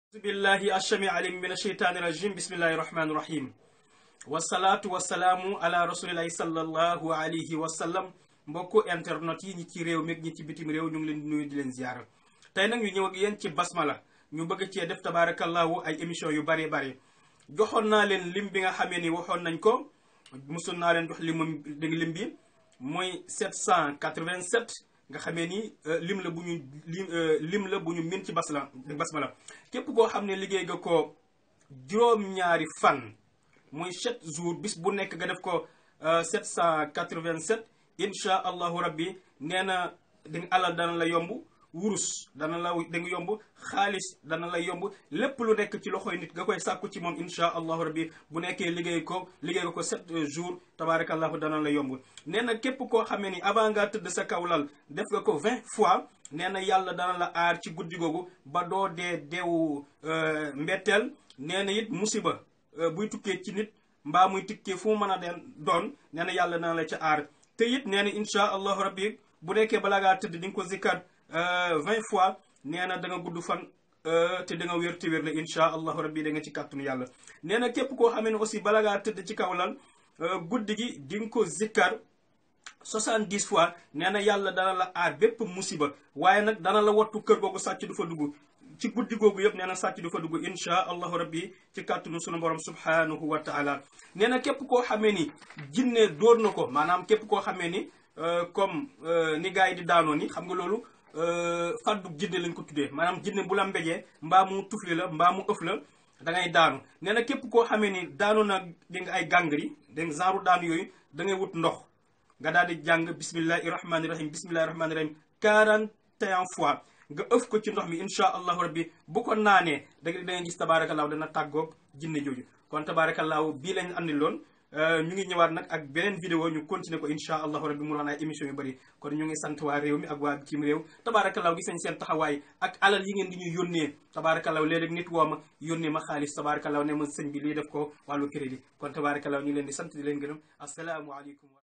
billahi ashami alim min asheytaani rajim bismillahi rahmaani rahim wasalaatu wasalaamu ala rasulillahi sallallahu alayhi wa sallam mbokku internet yi ñi ci réew mi ñi ci bitim réew ñu ngi leen di nuyu di leen ziyaara tey nag ñu ñëw ak yéen ci basmala ñu bëgg cee def tabaarakallahu ay émission yu bari bari joxoon naa leen lim bi nga xamee ni waxoon nañ ko musul naa leen jox limam dégg lim bi mooy 787 nga xamee ni lim la bu ñu lim lim la bu ñu min ci basla basmala képp koo xam ne liggéey nga ko juróom-ñaari fan muy 7 jours bis bu nekk nga def ko 787 incha allahu rabbi nee na di nga alal dana la yomb wurus dana la da nga yomb xaalis dana la yomb lépp lu nekk ci loxoy nit nga koy sàkku ci moom incha allahu rabbi bu nekkee liggéey ko liggéey nga ko sept jours tabaarakallahu dana la yomb nee na képp koo xamee ni avant ngaa tëdd sa kawlal def nga ko vingt fois nee na yàlla dana la aar ci guddi googu ba doo dee deewu mbetteel nee na it musiba buy tukkee ci nit mbaa muy tukkee fu mu mën a den doon nee na yàlla dana la ca aar te it nee na incha allahu rabbi bu nekkee balaa ngaa tëdd di nga ko zikkat vingt fois nee na da nga gudd fan te da nga wér te wér la incha allahu rabbi da nga ci kàttanu yàlla nee na képp koo xamee ne aussi bala ngaa tëdd ci kaw lal guddi gi di nga ko zikkar soixante-dix fois nee na yàlla dana la aar bépp musiba waaye nag dana la wattu kër googu sàcc du fa dugg ci guddi googu yëpp nee na sàcc du fa dugg incha allahu rabbi ci kàttanu sunu borom subhanahu wa taala nee na képp koo xamee ni jinne dóor na ko maanaam képp koo xamee ni comme ni gars yi di daanoo ni xam nga loolu fàddu jinne lañ ko tuddee maanaam jinne bu la mbéjee mbaa mu tufli la mbaa mu ëf la da ngay daanu nee na képp koo xamee ni daanu na di nga ay gàngari dégg nga genre daanu yooyu da ngay wut ndox nga daal di jàng bismillahi rahmaani rahim bismillahi rahmaani rahim 41 fois nga ëf ko ci ndox mi incha allahu rabbi bu ko naanee da nga da ngay gis tabaarakallaahu dana tàggoog jinne jooju kon tabaarakallaahu bii lañ andi loon ñu ngi ñëwaat nag ak beneen vidéo ñu continuer ko incha allahu rabbi mu doon ay émission yu bëri kon ñu ngi sant waa réew mi ak waa bitim réew tabaarakallaahu gis nañ seen taxawaay ak alal yi ngeen di ñu yónnee tabaarakallaahu léeg-léeg nit woo ma yónnee ma xaalis tabaarakallaahu ne ma sëñ bi lii def ko wàllu crédit kon tabaarakallaahu ñu ngi leen di sant di leen gërëm asalaamualeykum